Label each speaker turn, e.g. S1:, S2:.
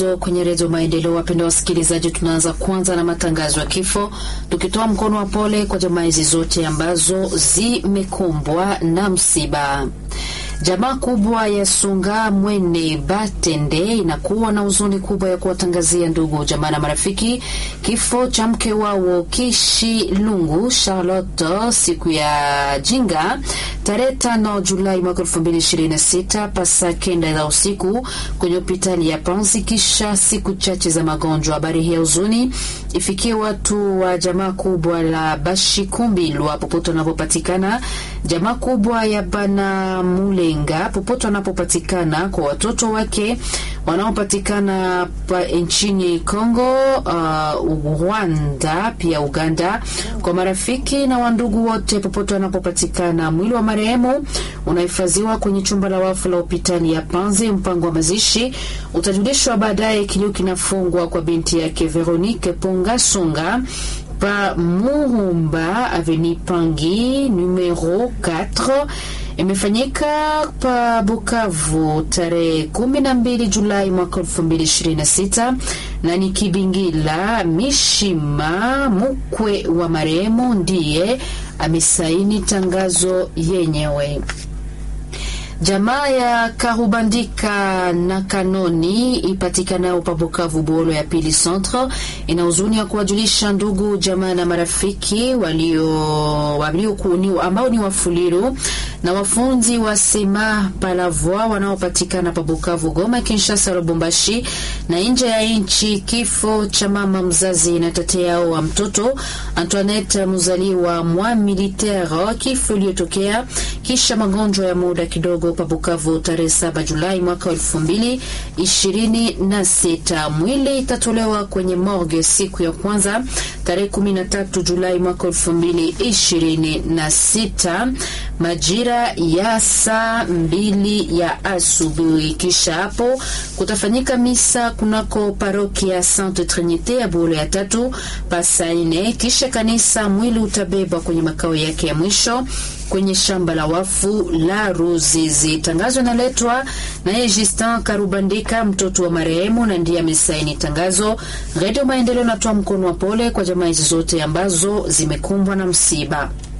S1: Kwenye redio Maendeleo, wapenda wasikilizaji, tunaanza kwanza na matangazo ya kifo, tukitoa mkono wa pole kwa jamaa hizi zote ambazo zimekumbwa na msiba. Jamaa kubwa ya Sunga Mwene Batende inakuwa na huzuni kubwa ya kuwatangazia ndugu jamaa na marafiki kifo cha mke wao Kishi Lungu Charlotte siku ya jinga tarehe tano Julai mwaka elfu mbili ishirini na sita pasa kenda za usiku kwenye hospitali ya Panzi kisha siku chache za magonjwa. Habari hii ya huzuni ifikie watu wa jamaa kubwa la Bashikumbilwa popote wanapopatikana, jamaa kubwa ya Bana Mulenga popote wanapopatikana, kwa watoto wake wanaopatikana nchini Kongo, uh, Rwanda pia Uganda, kwa marafiki na wandugu wote popote wanapopatikana. Mwili wa marehemu unahifadhiwa kwenye chumba la wafu la hospitali ya Panzi. Mpango wa mazishi utajulishwa baadaye. Kilio kinafungwa kwa binti yake Veronique Ponga Songa pa Muhumba Aveni Pangi numero 4 imefanyika pa Bukavu tarehe 12 Julai mwaka 2026 na ni Kibingila Mishima mkwe wa marehemu ndiye amesaini tangazo yenyewe. Jamaa ya Karubandika na Kanoni ipatikanayo pa Bukavu Bolo ya pili centre ina huzuni ya kuwajulisha ndugu jamaa na marafiki walio, walio kuni, ambao ni wafuliru na wafunzi wa sema palavoi wanaopatikana pa Bukavu, Goma, Kinshasa, Lubumbashi na nje ya nchi. Kifo cha mama mzazi na tate yao wa mtoto Antoinette mzaliwa mwa militaire, kifo iliyotokea kisha magonjwa ya muda kidogo pa Bukavu tarehe 7 Julai mwaka wa elfu mbili ishirini na sita. Mwili itatolewa kwenye morgue siku ya kwanza tarehe 13 Julai mwaka elfu mbili ishirini na sita majira ya saa mbili ya asubuhi. Kisha hapo kutafanyika misa kunako parokia Sainte Trinite ya Bolo ya tatu pasa ine. Kisha kanisa mwili utabebwa kwenye makao yake ya mwisho kwenye shamba la wafu la Ruzizi. Tangazo inaletwa naye Justin Karubandika, mtoto wa marehemu, na ndiye amesaini tangazo. Redio Maendeleo natoa mkono wa pole kwa jamaa hizi zote ambazo zimekumbwa na msiba.